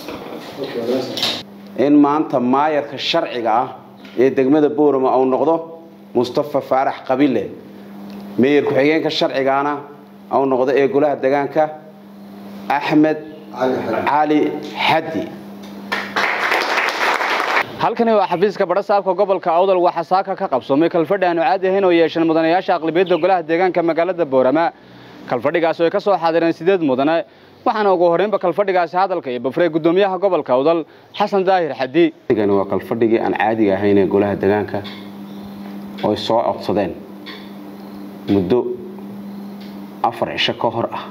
in maanta maayarka sharciga ah ee degmada boorama uu noqdo mustafa faarax qabile meeyar ku-xigeenka sharcigaana uu noqdo ee golaha degaanka axmed cali xaddi halkani waa xafiiska badhasaabka gobolka awdal waxaa saaka ka qabsoomay kalfadhi aanu caadi ahayn oo yeesheen mudanayaasha aqlabiyadda golaha deegaanka magaalada boorama kalfadhigaasi ay ka soo xaadireen sideed mudane waxaana ugu horreynba kalfadhigaasi hadalka iyo bafrey guddoomiyaha gobolka awdal xasan daahir xaddi gani waa kalfadhigii aan caadiga ahayn ee golaha degaanka oo ay soo codsadeen muddo afar cisho ka hor ah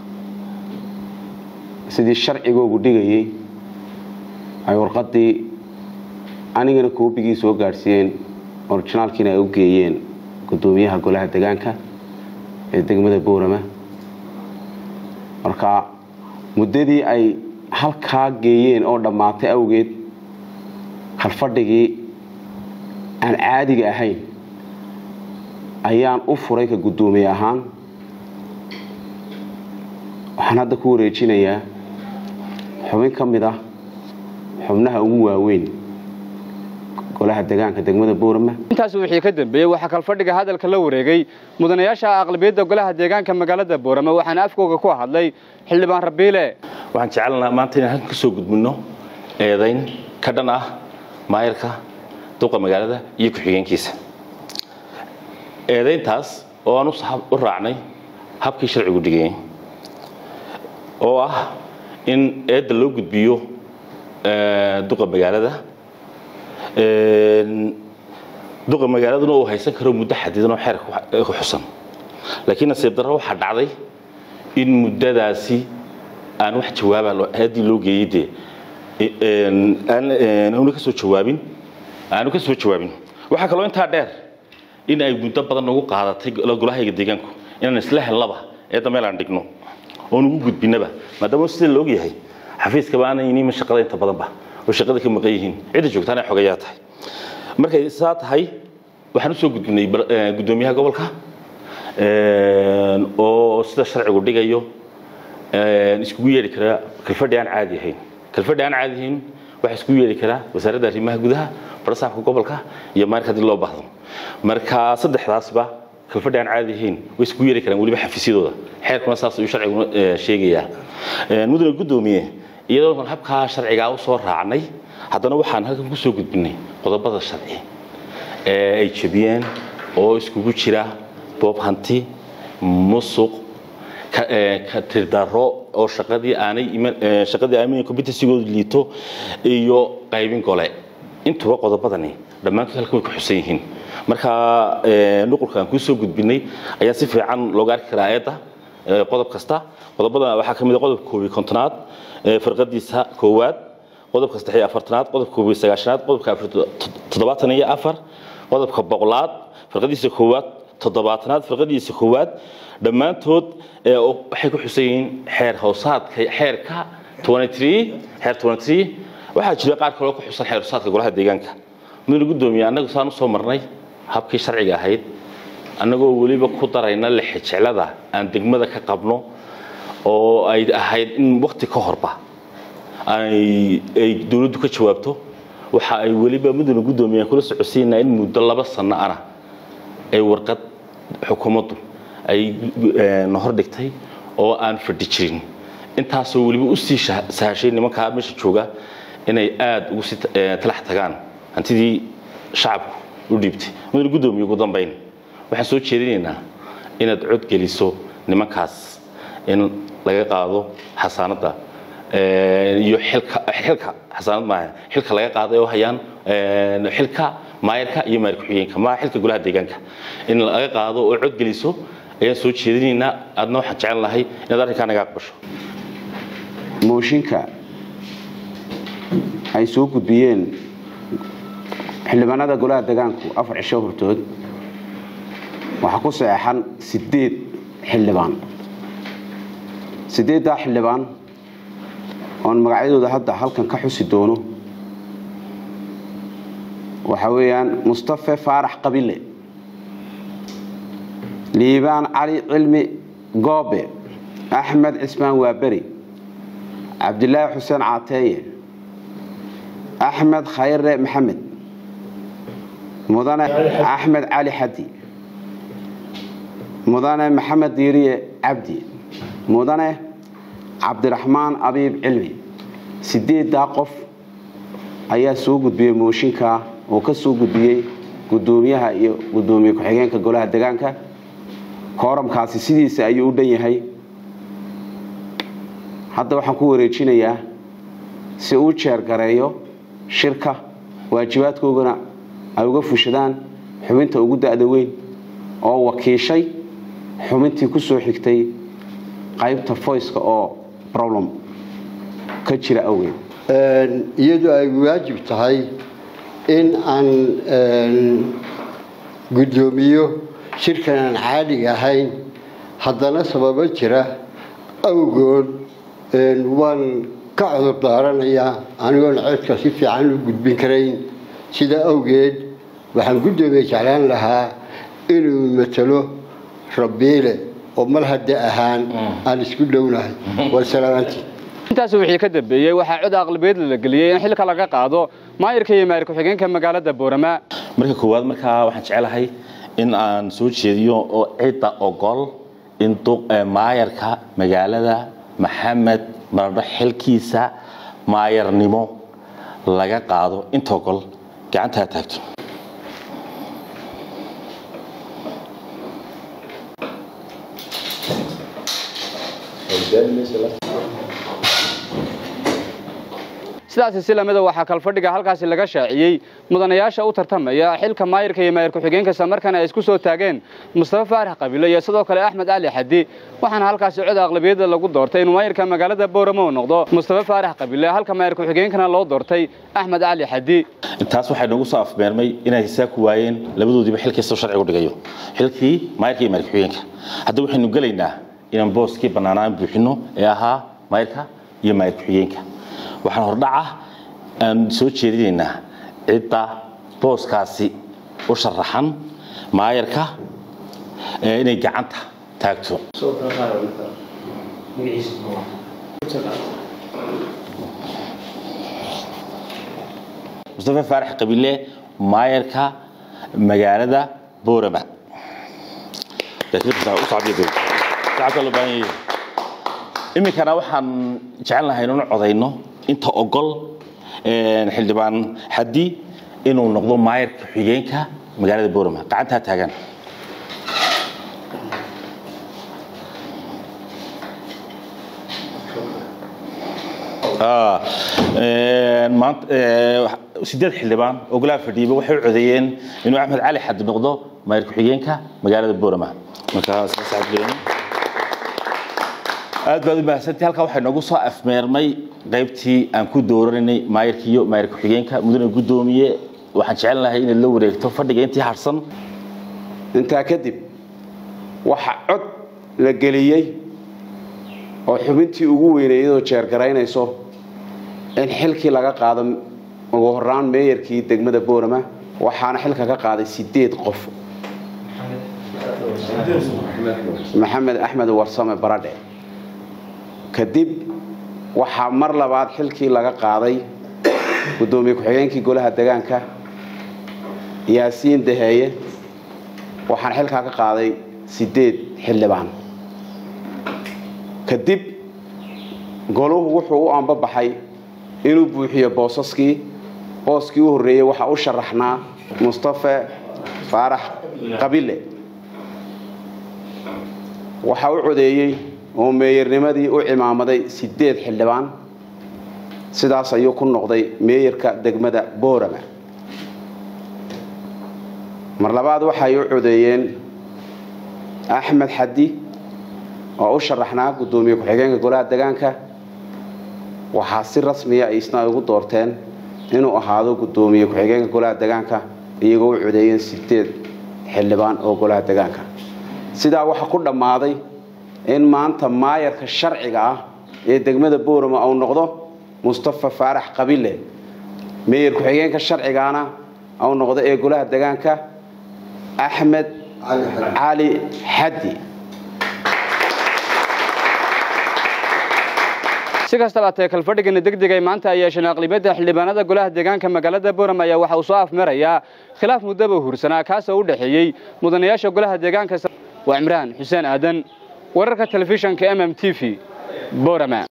sidii sharcigoogu dhigayey ay warqadii anigana koobigii soo gaadhsiiyeen orijinaalkiina ay u geeyeen guddoomiyaha golaha degaanka ee degmada boorama marka muddadii ay halkaa geeyeen oo dhammaatay awgeed kalfadhigii aan caadiga ahayn ayaan u furay ka guddoomiye ahaan waxaan hadda ku wareejinayaa xubin ka mid ah xubnaha ugu waaweyn golaha degaanka degmada boorama intaasi wixii ka dambeeyey waxaa kalfadhiga hadalka la wareegay mudanayaasha aqlabiyadda golaha deegaanka magaalada boorama waxaana afkooga ku hadlay xildhibaan rabiile waxaan jecelnaa maanta inaan halkan kasoo gudbino eedayn ka dhan ah maayarka duqa magaalada iyo ku-xigeenkiisa eedayntaas oo aan u raacnay habkii sharcigu dhigayay oo ah in eedda loo gudbiyo duqa magaalada duqa magaaladuna uu haysan karo muddo xadidan oo xeerka ku xusan laakiin nasiib darro waxaa dhacday in muddadaasi aan wax jawaaba eeddii loo geeyey dee aanu ka soo jawaabin aanu ka soo jawaabin waxaa kaloo intaa dheer in ay muddo badan nagu qaadatay golahayga deegaanku inaan isla helnaba eedda meel aan dhigno oo nagu gudbinaba maadaama sida la ogyahay xafiiskaba aanay inimin shaqada inta badanba oo shaqada ka maqan yihiin cidda joogtaana ay xogayaa tahay markay saa tahay waxaan usoo gudbinay guddoomiyaha gobolka oo sida sharcigu dhigayo iskugu yeedhi karaa kalfadhi aan caadi ahayn kalfadhi aan caadi ahayn waxaa iskugu yeedhi karaa wasaaradda arrimaha gudaha barasaafka gobolka iyo maarka haddii loo baahdo marka saddexdaasba kalfadhi aan caadi ahayn way iskugu yeedhi karaan weliba xafiisyadooda xeerkuna saas ayuu sharcigu sheegayaa mudane guddoomiye iyadoo habkaa sharcigaa u soo raacnay haddana waxaan halkan ku soo gudbinay qodobada sharci ee ay jebiyeen oo iskugu jira boob hanti musuq ka tirdaro oo shaqadii aanay shaqadii aanay competency-goodu liito iyo qaybin gole intuba qodobadani dhammaantood halkan way ku xusan yihiin marka nuqulka aan kuu soo gudbinay ayaa si fiican looga arki karaa eedda qodob kasta qodobada waxaa ka mid a qodobka koob iyo kontonaad farqadiisa koowaad qodobka saddex iyo afartanaad qodobka koob iyo sagaashanaad qodobka toddobaatan iyo afar qodobka boqolaad farqadiisa koowaad toddobaatanaad farqadiisa koowaad dhammaantood waxay ku xusan yihiin xeer hoosaadka xeerka xeer waxaa jira qaar kaloo ku xusan xeer hoosaadka golaha deegaanka mudane guddoomiye annagu saan usoo marnay habkii sharciga ahayd annagoo weliba ku darayna lexejeclada aan degmada ka qabno oo ay ahayd in wakti ka horba ay dowladdu ka jawaabto waxa ay weliba mudane guddoomiye kula socodsiinaa in muddo laba sanno ana ay warqad xukuumaddu ay na hordhigtay oo aan fadhi jirin intaasoo weliba usii sahashay nimankaa meesha jooga inay aada ugu sii talax tagaan hantidii shacabku u dhiibtay mudane guddoomiye ugu dambayn waxaan soo jeedinaynaa inaad cod geliso nimankaas in laga qaado xasaanadda iyo xilka xilka xasaanad maaha xilka laga qaaday oo hayaan xilka maayarka iyo maayar ku-xigeenka maa xilka golaha deegaanka in laga qaado oo cod geliso ayaan soo jeedinaynaa aadna waxaan jecel lahay inaad arrinkaa naga aqbasho mooshinka ay soo gudbiyeen xildhibaanada golaha degaanku afar cisho hortood waxaa ku saxeexan sideed xildhibaan sideeddaa xildhibaan oon magacyadooda hadda halkan ka xusi doono waxaa weeyaan mustafe faarax qabile liibaan cali cilmi goobe axmed cismaan waaberi cabdilaahi xuseen caateeye axmed khayre maxamed mudane axmed cali xadi mudane maxamed diiriye cabdi mudane cabdiraxmaan abiib cilmi sideeddaa qof ayaa soo gudbiyey mooshinka oo ka soo gudbiyey gudoomiyaha iyo gudoomiye ku-xigeenka golaha degaanka kooramkaasi sidiisa ayuu u dhan yahay hadda waxaan ku wareejinayaa si uu jeergareeyo shirka waajibaadkoogana ay uga fushadaan xubinta ugu da-da weyn oo wakiishay xubintii ku soo xigtay qaybta foyska oo problem ka jira awgeed iyadoo ay waajib tahay in aan guddoomiyo shirkan aan caadiga ahayn haddana sababo jira awgood waan ka cudur daaranayaa anigoon codka si fiican u gudbin karayn sidaa awgeed waxaan guddoomiye jeclaan lahaa inuu matalo rabiile oo mar hadda ahaan aan isku dhownahay wasalaamaantii intaas wixii ka dambeeyey waxaa cod aqlabiyad la geliyey in xilka laga qaado maayirka iyo maayir ku-xigeenka magaalada boorama marka koowaad markaa waxaan jecelahay in aan soo jeediyo oo cidda ogol in maayarka magaalada maxamed maradho xilkiisa maayarnimo laga qaado inta ogol gacantaa taagto sidaasi si lamida waxaa kalfadhiga halkaasi laga shaaciyey mudanayaasha u tartamaya xilka maayirka iyo maayir ku-xigeenka islamarkaana ay isku soo taageen mustafa faarax qabiilo iyo sidoo kale axmed cali xadi waxaana halkaasi cod aqlabiyada lagu doortay inuu maayirka magaalada booramo uu noqdo mustafa faarax qabiile halka maayir ku-xigeenkana loo doortay axmed cali xadi taas waxay noogu soo afmeermay inay hisaab ku waayeen labadoodiiba xilkiisoo sharcigu dhigayo xilkii maayirka iyo maayir ku-xigeenka hadda waxaynu gelaynaa inaan booskii bannaanaan buuxino ee ahaa maayirka iyo maayir ku-xigeenka waxaan hordhaca aan soo jeedinaynaa cidda booskaasi u sharaxan maayarka inay gacanta taagto mustafa faarax qabiile maayarka magaalada boorama iminkana waxaan jecelnahay inuu codayno inta ogol xildhibaan xadi inuu noqdo maayarka xigeenka magaalada boorama gacantaa taagan sideed xildhibaan oo golaha fadhiiba waxay u codeeyeen inuu axmed cali xadi noqdo maayar ku-xigeenka magaalada boorama markaas aad baad u mahadsantii halkaa waxay noogu soo afmeermay qaybtii aan ku dooranay maayirkiiyo maayir ku-xigeenka mudane guddoomiye waxaan jecelnahay inaad la wareegto fadhiga intii harsan intaa kadib waxa cod la geliyey oo xubintii ugu weynay iyadoo jeergaraynayso in xilkii laga qaado ugu horaan meeyarkii degmada boorama waxaana xilka ka qaaday sideed qof maxamed axmed warsame baradhe kadib waxaa mar labaad xilkii laga qaaday guddoomiye ku-xigeenkii golaha degaanka yaasiin daheeye waxaana xilkaa ka qaaday sideed xildhibaan kadib goluhu wuxuu u ambabaxay inuu buuxiyo boosaskii booskii u horreeyey waxaa u sharaxnaa mustafe faarax qabile waxaa u codeeyey oo meeyarnimadii u cimaamaday sideed xildhibaan sidaas ayuu ku noqday meeyarka degmada boorama mar labaad waxay u codeeyeen axmed xadi oo u sharaxnaa guddoomiye ku-xigeenka golaha degaanka waxaa si rasmiya isna ay ugu doorteen inuu ahaado guddoomiye ku-xigeenka golaha degaanka iyagoo u codeeyeen sideed xildhibaan oo golaha degaanka sidaa waxaa ku dhammaaday in maanta maayarka sharciga ah ee degmada boorama uu noqdo mustafa faarax qabile meeyar ku-xigeenka sharcigaana uu noqdo ee golaha degaanka axmed cali xadi si kastaba tee kalfadhigani degdeg ay maanta ay yeesheen aqlibiyadda xildhibaanada golaha deegaanka magaalada boorama ayaa waxa uu soo afmarayaa khilaaf muddaba hursanaa kaasoo u dhexeeyey mudanayaasha golaha deegaanka waa cimraan xuseen aadan wararka telefishanka mm t v boorama